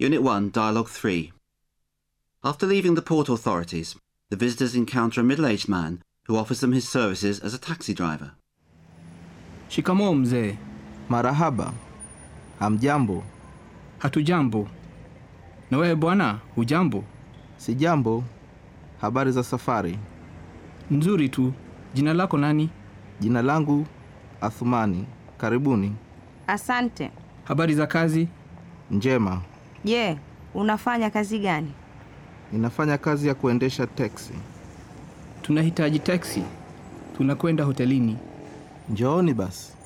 Unit 1, Dialogue 3. After leaving the port authorities, the visitors encounter a middle aged man who offers them his services as a taxi driver. Shikamoo mzee. Marahaba. Hamjambo? Hatujambo. Na wewe bwana, hujambo? Sijambo. Habari za safari? Nzuri tu. Jina lako nani? Jina langu Athumani. Karibuni. Asante. Habari za kazi? Njema. Je, unafanya kazi gani? Ninafanya kazi ya kuendesha teksi. Tunahitaji teksi. Tunakwenda hotelini. Njooni basi.